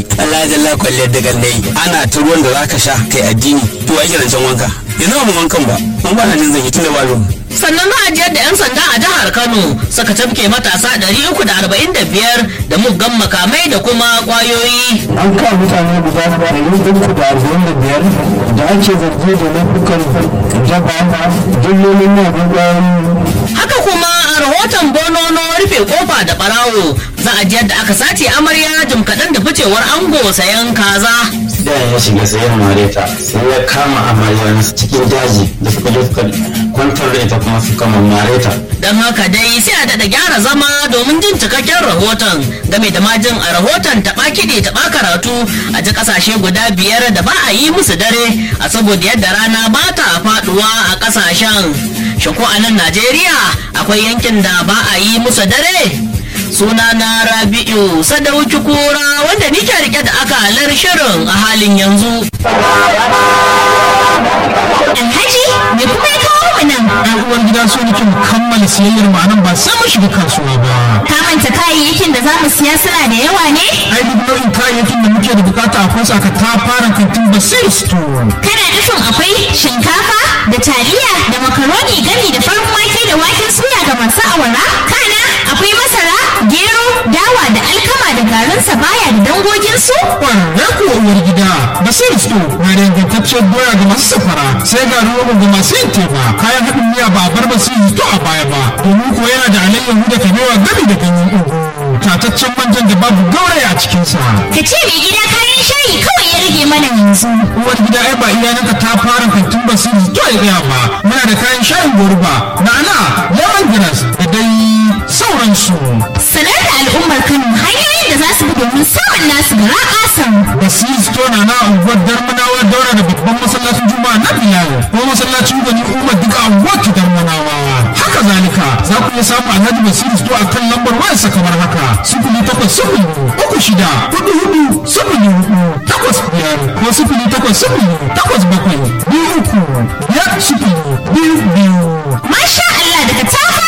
Allah jalla kwalliyar da gallai ana ta ruwan da zaka sha kai addini to ake rancen wanka yanzu ba mu wankan ba mun ba na jin zan yi tunda ba ruwan sannan ma'ajiyar da 'yan sanda a jihar kano suka tafke matasa 345 da muggan makamai da kuma kwayoyi an kawo mutane guda ɗari uku da arba'in da biyar da ake zargi da laifukan jaba dillolin na ƙwayoyi haka kuma a rahoton bonono rufe kofa da barawo za a ji yadda aka sace amarya jim kaɗan da ficewar ango sayan kaza da ya shiga sayan mareta sai ya kama amarya cikin daji da suka je suka kwantar da ita kuma suka mareta don haka dai sai a daɗa gyara zama domin jin cikakken rahoton game da majin a rahoton taɓa kiɗe taɓa karatu a ji ƙasashe guda biyar da ba a yi musu dare a saboda yadda rana ba ta faɗuwa a ƙasashen shin ko a nan najeriya akwai yankin da ba a yi musu dare suna na rabi'u sadauki kura wanda nike rike da akalar shirin a halin yanzu Alhaji, me kuma ya kawo mu nan? ɗan uwar gida so nake mu kammala siyayyar mu anan ba sai mu shiga kasuwa ba Ka manta kayayyakin da za mu siya suna da yawa ne? ai duk nau'in kayayyakin da muke da bukata akwai su aka ta fara kantin basir store Kana nufin akwai shinkafa da taliya da makaroni gami da farin wake da waken suya ga masu awara? Kana akwai masara, gero, dawa da alkama da garin sabaya da dangoginsu? ƙwararre ko uwar gida basir store na da ingantacciyar doya ga masu safara sai ga rogo ga masu yin teba kayan haɗin miya ba a bar basir store a baya ba domin ko yana da alayyahu da kabewa gami da ganyen ugu tataccen manjan da babu gauraya a cikinsa Ka ce mai gida kayan shayi kawai ya rage mana yanzu. uwar gida ai ba iyalanka ta fara kantin basiri to ya gaya ba muna da kayan shayin goruba na'ana lemon grass da dai sauransu Sanar da al'ummar Kano hanyoyin da za su bi domin samun nasu gara ƙasan. basiri to na na unguwar darmanawa daura da babban masallacin juma'a na bilal ko masallacin gani umar duka unguwar ki darmanawa haka zalika za ku iya samu alhaji basiri to a kan lambar wayarsa kamar haka sifili takwas sifili uku shida hudu hudu sifili hudu takwas biyar ko sifili takwas sifili takwas bakwai biyu uku biyar sifili biyu biyu Masha Allah daga tafi